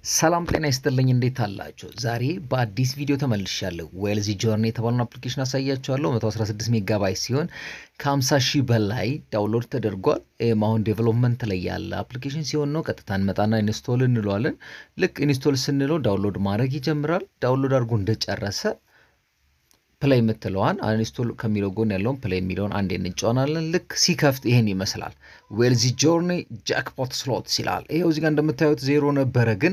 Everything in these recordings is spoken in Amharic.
ሰላም ጤና ይስጥልኝ። እንዴት አላችሁ? ዛሬ በአዲስ ቪዲዮ ተመልሻለሁ። ዌልዚ ጆርኒ የተባለውን አፕሊኬሽን አሳያችኋለሁ። 116 ሜጋባይት ሲሆን ከ50 ሺህ በላይ ዳውንሎድ ተደርጓል። ይህም አሁን ዴቨሎፕመንት ላይ ያለ አፕሊኬሽን ሲሆን ነው። ቀጥታ እንመጣና ኢንስቶል እንለዋለን። ልክ ኢንስቶል ስንለው ዳውንሎድ ማድረግ ይጀምራል። ዳውንሎድ አድርጎ እንደጨረሰ ፕሌይ የምትለዋን አንስቶል ከሚለው ጎን ያለውን ፕሌይ የሚለውን አንዴ እንጫወናለን። ልክ ሲከፍት ይሄን ይመስላል። ዌልዚ ጆርኒ ጃክፖት ስሎት ይላል። ይሄው እዚጋ እንደምታዩት ዜሮ ነበረ፣ ግን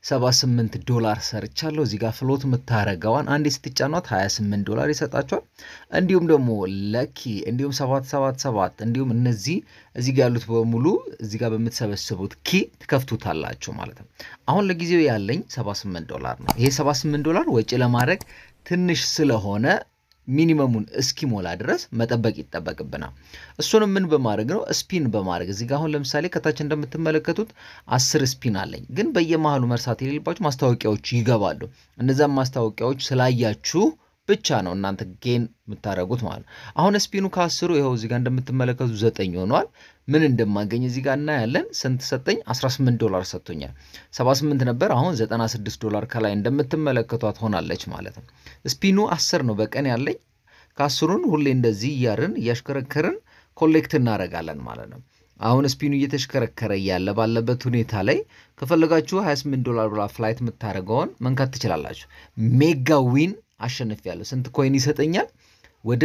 78 ዶላር ሰርቻለሁ። እዚጋ ፍሎት የምታረገዋን አንዴ ስትጫኗት 28 ዶላር ይሰጣቸዋል። እንዲሁም ደግሞ ለኪ እንዲሁም 777 እንዲሁም እነዚህ እዚጋ ያሉት በሙሉ እዚጋ በምትሰበስቡት ኪ ትከፍቱታላችሁ ማለት ነው። አሁን ለጊዜው ያለኝ 78 ዶላር ነው። ይሄ 78 ዶላር ወጪ ለማድረግ ትንሽ ስለሆነ ሚኒመሙን እስኪሞላ ድረስ መጠበቅ ይጠበቅብናል። እሱንም ምን በማድረግ ነው? ስፒን በማድረግ እዚህ ጋ አሁን ለምሳሌ ከታች እንደምትመለከቱት አስር ስፒን አለኝ። ግን በየመሃሉ መርሳት የሌለባችሁ ማስታወቂያዎች ይገባሉ። እነዛም ማስታወቂያዎች ስላያችሁ ብቻ ነው እናንተ ጌን የምታደርጉት ማለት ነው። አሁን ስፒኑ ከአስሩ ይኸው እዚጋ እንደምትመለከቱ ዘጠኝ ሆኗል። ምን እንደማገኝ እዚጋ እናያለን። ስንት ሰጠኝ? 18 ዶላር ሰጥቶኛል። 78 ነበር፣ አሁን 96 ዶላር ከላይ እንደምትመለከቷት ሆናለች ማለት ነው። ስፒኑ 10 ነው በቀን ያለኝ። ከአስሩን ሁሌ እንደዚህ እያርን እያሽከረከርን ኮሌክት እናደርጋለን ማለት ነው። አሁን ስፒኑ እየተሽከረከረ እያለ ባለበት ሁኔታ ላይ ከፈለጋችሁ 28 ዶላር ብላ ፍላይት የምታደርገውን መንካት ትችላላችሁ። ሜጋ ዊን አሸንፊያለሁ። ስንት ኮይን ይሰጠኛል? ወደ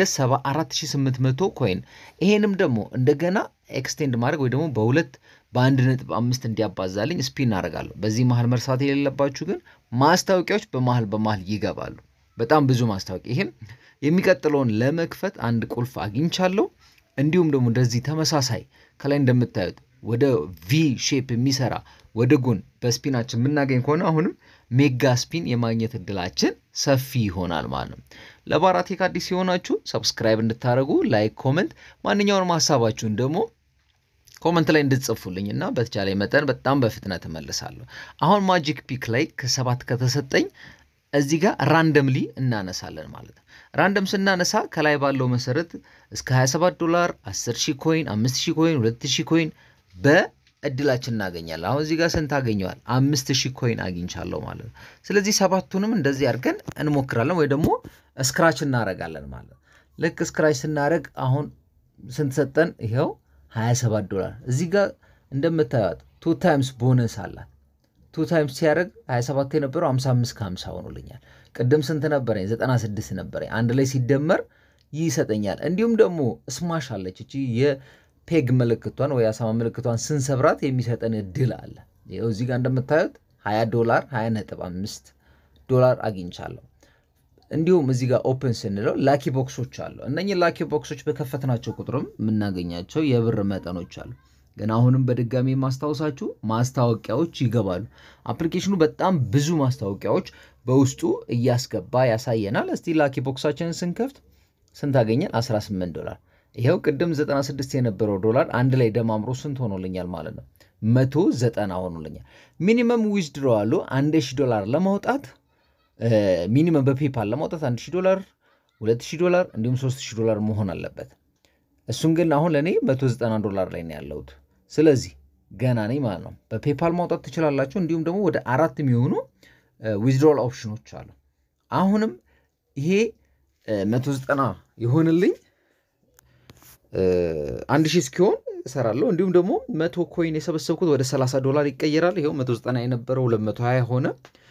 74800 ኮይን። ይሄንም ደግሞ እንደገና ኤክስቴንድ ማድረግ ወይ ደግሞ በሁለት በአንድ ነጥብ አምስት እንዲያባዛልኝ ስፒን አደርጋለሁ። በዚህ መሀል መርሳት የሌለባችሁ ግን ማስታወቂያዎች በመሀል በመሀል ይገባሉ። በጣም ብዙ ማስታወቂያ። ይሄም የሚቀጥለውን ለመክፈት አንድ ቁልፍ አግኝቻለሁ። እንዲሁም ደግሞ እንደዚህ ተመሳሳይ ከላይ እንደምታዩት ወደ ቪ ሼፕ የሚሰራ ወደ ጎን በስፒናችን የምናገኝ ከሆነ አሁንም ሜጋ ስፒን የማግኘት እድላችን ሰፊ ይሆናል ማለት ነው። ለባራቴክ አዲስ የሆናችሁ ሰብስክራይብ እንድታደርጉ ላይክ፣ ኮመንት ማንኛውንም ሀሳባችሁን ደግሞ ኮመንት ላይ እንድትጽፉልኝ እና በተቻለ መጠን በጣም በፍጥነት እመልሳለሁ። አሁን ማጂክ ፒክ ላይ ከሰባት ከተሰጠኝ እዚህ ጋር ራንደምሊ እናነሳለን ማለት ነው። ራንደም ስናነሳ ከላይ ባለው መሰረት እስከ 27 ዶላር 10 ሺህ ኮይን፣ 5 ሺህ ኮይን፣ 2 ሺህ ኮይን በእድላችን እናገኛለን። አሁን እዚህ ጋር ስንት አገኘዋል? አምስት ሺህ ኮይን አግኝቻለሁ ማለት ነው። ስለዚህ ሰባቱንም እንደዚህ አድርገን እንሞክራለን ወይ ደግሞ ስክራች እናረጋለን ማለት ነው። ልክ ስክራች ስናደረግ አሁን ስንት ሰጠን? ይኸው 27 ዶላር። እዚህ ጋር እንደምታዩት ቱ ታይምስ ቦነስ አላት። ቱ ታይምስ ሲያደርግ 27 የነበረው 55 ከ50 ሆኖልኛል። ቅድም ስንት ነበረኝ? 96 ነበረኝ። አንድ ላይ ሲደመር ይሰጠኛል። እንዲሁም ደግሞ ስማሽ አለች እቺ የፔግ ምልክቷን ወይ አሳማ ምልክቷን ስንሰብራት የሚሰጠን እድል አለ። ይኸው እዚህ ጋር እንደምታዩት 20 ዶላር 20 ነጥብ 5 ዶላር አግኝቻለሁ። እንዲሁም እዚህ ጋር ኦፕን ስንለው ላኪ ቦክሶች አሉ። እነኚህ ላኪ ቦክሶች በከፈትናቸው ቁጥርም የምናገኛቸው የብር መጠኖች አሉ። ግን አሁንም በድጋሚ ማስታወሳችሁ ማስታወቂያዎች ይገባሉ። አፕሊኬሽኑ በጣም ብዙ ማስታወቂያዎች በውስጡ እያስገባ ያሳየናል። እስቲ ላኪ ቦክሳችንን ስንከፍት ስንት አገኘን? 18 ዶላር። ይኸው ቅድም 96 የነበረው ዶላር አንድ ላይ ደማምሮ ስንት ሆኖልኛል ማለት ነው? 190 ሆኖልኛል። ሚኒመም ዊዝድሮ አሉ 1000 ዶላር ለማውጣት ሚኒመም በፔፓል ለማውጣት 1000 ዶላር፣ 2000 ዶላር እንዲሁም 3000 ዶላር መሆን አለበት። እሱን ግን አሁን ለእኔ 190 ዶላር ላይ ነው ያለሁት። ስለዚህ ገና ነኝ ማለት ነው። በፔፓል ማውጣት ትችላላችሁ። እንዲሁም ደግሞ ወደ አራት የሚሆኑ ዊዝድሮል ኦፕሽኖች አሉ። አሁንም ይሄ 190 የሆንልኝ አንድ ሺህ እስኪሆን እሰራለሁ። እንዲሁም ደግሞ መቶ ኮይን የሰበሰብኩት ወደ 30 ዶላር ይቀየራል። ይኸው 190 የነበረው 220 ሆነ።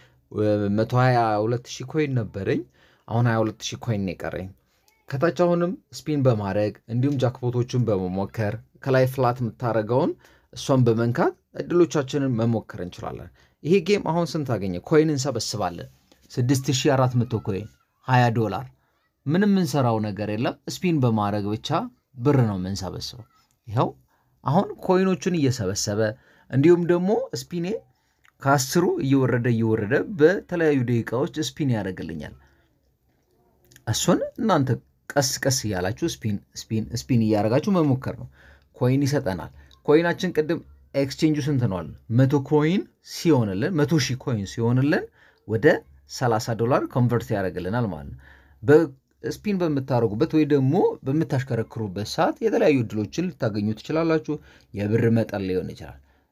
122 ሺህ ኮይን ነበረኝ። አሁን 22 ሺህ ኮይን የቀረኝ ከታች አሁንም ስፒን በማድረግ እንዲሁም ጃክፖቶችን በመሞከር ከላይ ፍላት የምታደርገውን እሷን በመንካት እድሎቻችንን መሞከር እንችላለን። ይሄ ጌም አሁን ስንት አገኘ? ኮይን እንሰበስባለን። 6400 ኮይን 20 ዶላር። ምንም የምንሰራው ነገር የለም። ስፒን በማድረግ ብቻ ብር ነው የምንሰበስበው። ይኸው አሁን ኮይኖቹን እየሰበሰበ እንዲሁም ደግሞ ስፒኔ ከአስሩ እየወረደ እየወረደ በተለያዩ ደቂቃዎች ስፒን ያደርግልኛል። እሱን እናንተ ቀስ ቀስ እያላችሁ ስፒን ስፒን ስፒን እያደረጋችሁ መሞከር ነው። ኮይን ይሰጠናል። ኮይናችን ቅድም ኤክስቼንጁ ስንት ነዋል? መቶ ኮይን ሲሆንልን መቶ ሺህ ኮይን ሲሆንልን ወደ 30 ዶላር ኮንቨርት ያደርግልናል ማለት ነው። በስፒን በምታደርጉበት ወይ ደግሞ በምታሽከረክሩበት ሰዓት የተለያዩ እድሎችን ልታገኙ ትችላላችሁ። የብር መጠን ሊሆን ይችላል።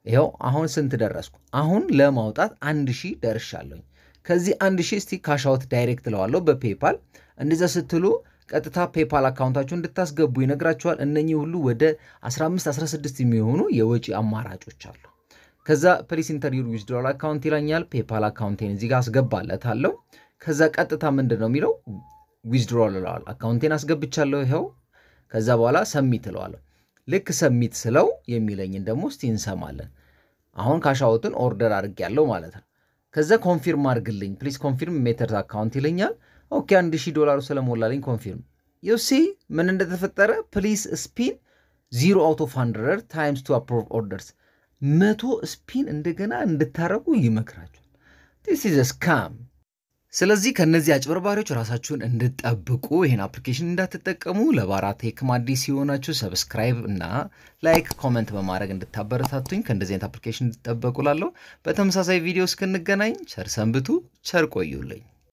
ይኸው አሁን ስንት ደረስኩ? አሁን ለማውጣት አንድ ሺህ ደርሻለሁኝ። ከዚህ አንድ ሺህ እስቲ ካሻውት ዳይሬክት ለዋለሁ በፔፓል እንደዛ ስትሉ ቀጥታ ፔፓል አካውንታችሁ እንድታስገቡ ይነግራችኋል። እነኚህ ሁሉ ወደ 15 16 የሚሆኑ የወጪ አማራጮች አሉ። ከዛ ፕሊስ ኢንተር ዩር ዊዝድሮዋል አካውንት ይለኛል። ፔፓል አካውንቴን እዚህ ጋር አስገባለታለሁ። ከዛ ቀጥታ ምንድን ነው የሚለው ዊዝድሮዋል እለዋለሁ። አካውንቴን አስገብቻለሁ ይኸው። ከዛ በኋላ ሰሚት እለዋለሁ። ልክ ሰሚት ስለው የሚለኝን ደግሞ እስቲ እንሰማለን። አሁን ካሻውትን ኦርደር አድርጌያለሁ ማለት ነው። ከዛ ኮንፊርም አድርግልኝ ፕሊስ ኮንፊርም ሜተድ አካውንት ይለኛል። ኦኬ አንድ ሺህ ዶላሩ ስለሞላልኝ ኮንፊርም ዩሲ ምን እንደተፈጠረ ፕሊስ ስፒን ዚሮ አውት ኦፍ ሀንድረድ ታይምስ ቱ አፕሮቭ ኦርደርስ መቶ ስፒን እንደገና እንድታረጉ ይመክራቸዋል። ዲስ ኢዝ ስካም። ስለዚህ ከእነዚህ አጭበርባሪዎች ራሳችሁን እንድጠብቁ ይህን አፕሊኬሽን እንዳትጠቀሙ። ለባራ ቴክም አዲስ የሆናችሁ ሰብስክራይብ እና ላይክ ኮመንት በማድረግ እንድታበረታቱኝ ከእንደዚህ አይነት አፕሊኬሽን እንድትጠበቁ ላለሁ። በተመሳሳይ ቪዲዮ እስክንገናኝ ቸር ሰንብቱ፣ ቸር ቆዩልኝ።